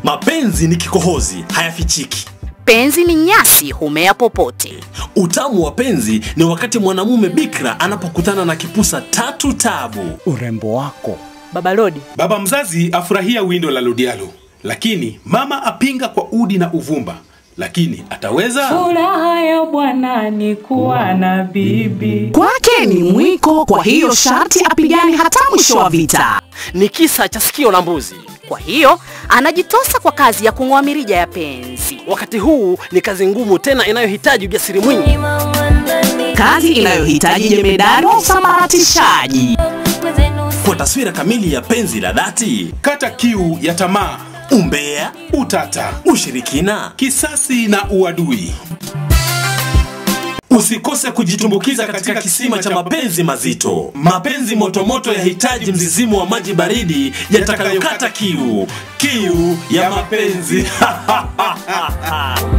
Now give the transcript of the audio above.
Mapenzi ni kikohozi, hayafichiki. Penzi ni nyasi, humea popote. Utamu wa penzi ni wakati mwanamume bikra anapokutana na kipusa tatu tabu. urembo wako Baba Lodi, Baba mzazi afurahia windo la Lodialo, lakini mama apinga kwa udi na uvumba. Lakini ataweza? Furaha ya bwana ni kuwa na bibi. Kwake ni mwiko, kwa hiyo sharti apigane hata mwisho wa vita. ni kisa cha sikio la mbuzi. Kwa hiyo anajitosa kwa kazi ya kung'oa mirija ya penzi. Wakati huu ni kazi ngumu tena inayohitaji ujasiri mwingi. Kazi inayohitaji jemedari wa usambaratishaji. Kwa taswira kamili ya penzi la dhati, Kata kiu ya tamaa, umbea, utata, ushirikina, kisasi na uadui. usikose kujitumbukiza katika kisima cha mapenzi mazito. Mapenzi motomoto yahitaji mzizimu wa maji baridi yatakayokata kiu, kiu ya mapenzi.